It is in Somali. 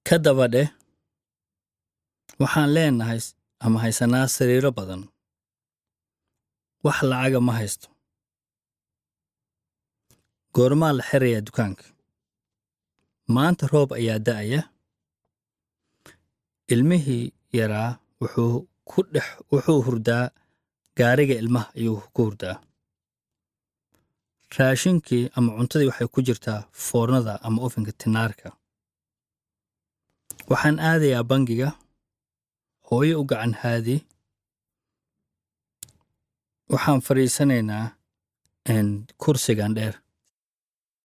ka daba dheh waxaan leenahay ama haysanaa sariiro badan wax lacaga ma haysto goormaa la xirayaa dukaanka maanta roob ayaa da'aya ilmihii yaraa wuxuu ku dhex wuxuu hurdaa gaariga ilmaha ayuu ku hurdaa raashinkii ama cuntadii waxay ku jirtaa foornada ama ofinka tinaarka waxaan aadayaa bangiga hooyo u gacan haadi waxaan fadhiisanaynaa kursigan dheer